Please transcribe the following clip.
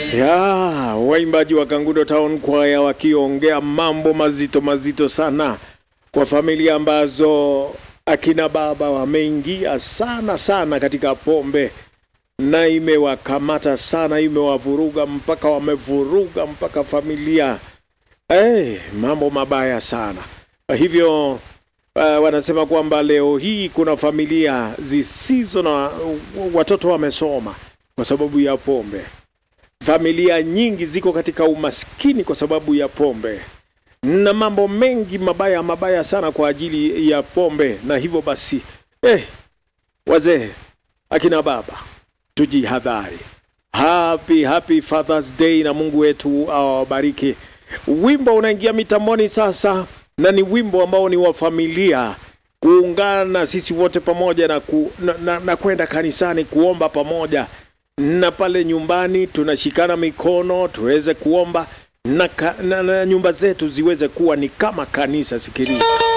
Ya, waimbaji wa Kangudo Town Choir wakiongea mambo mazito mazito sana kwa familia ambazo akina baba wameingia sana sana katika pombe na imewakamata sana, imewavuruga mpaka wamevuruga mpaka familia. Hey, mambo mabaya sana. Kwa hivyo uh, wanasema kwamba leo hii kuna familia zisizo na watoto wamesoma kwa sababu ya pombe. Familia nyingi ziko katika umaskini kwa sababu ya pombe na mambo mengi mabaya mabaya sana kwa ajili ya pombe. Na hivyo basi, eh, wazee, akina baba, tujihadhari. Happy happy Father's Day, na Mungu wetu awabariki. Wimbo unaingia mitamboni sasa, na ni wimbo ambao ni wa familia kuungana sisi wote pamoja na, ku, na, na, na kwenda kanisani kuomba pamoja na pale nyumbani tunashikana mikono tuweze kuomba na, ka, na, na nyumba zetu ziweze kuwa ni kama kanisa. Sikiliza.